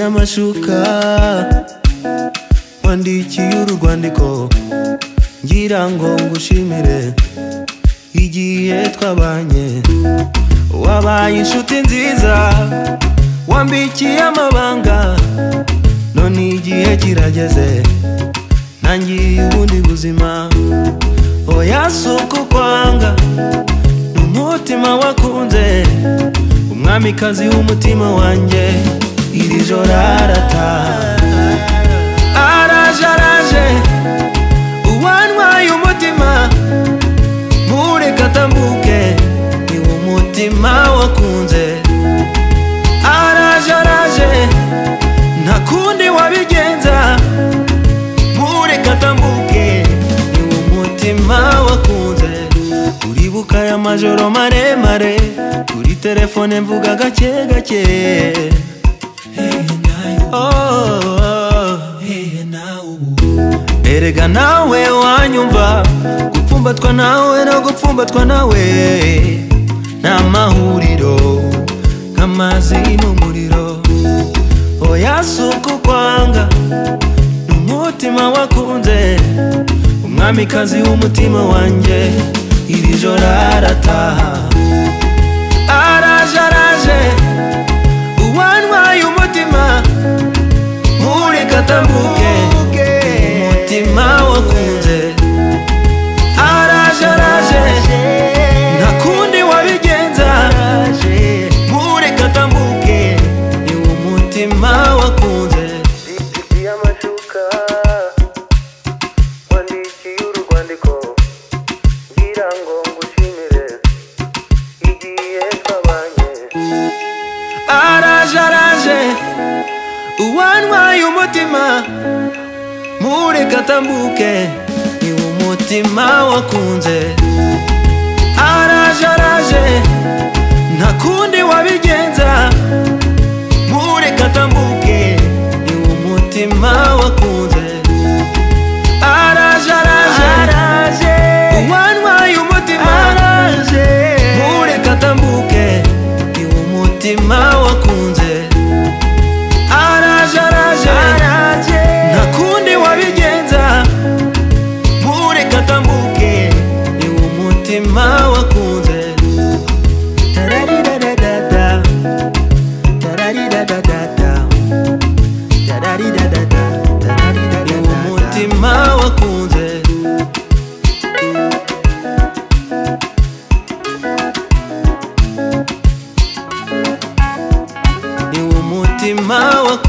amashuka wandikiye uru rwandiko ngira ngo ngushimire igihe twabanye wabaye inshuti nziza wambikiye amabanga none igihe kirageze ntangiye ubundi buzima oya si ukwanga ni umutima wakunze umwamikazi w'umutima wanjye iri joro arataha araje araje uwantwaye umutima mureke atambuke ni umutima wakunze araje araje nta kundi wabigenza mureke atambuke ni umutima wakunze uribuka aya majoro maremare kuri telefone mvuga gake gake Oh. erega nawe wanyumva gupfumbatwa nawe no gupfumbatwa nawe ni amahuriro nk'amazi n'umuriro oya si ukwanga ni umutima wakunze umwamikazi w'umutima wanjye iri joro arataha araje araje uwantwaye umutima mureke atambuke umutima wakunze araje araje nta kundi wabigenza mureke atambuke ni umutima wakunze Ikiye amashuka wandikiye urwandiko ngira ngo ngushimire igihe twabanye araje araje uwantwaye umutima mureke atambuke ni umutima wakunze araje araje nta kundi wabigenza mureke atambuke ni umutima wakunze araje araje uwantwaye umutima mureke atambuke ni umutima wakunze araje araje nta kundi wabigenza mureke atambuke ni umutima wakunze Tararirararada. Tararirararada. Tararirarada. Tararirarada. ni umutima wakunze ni umutima wakunze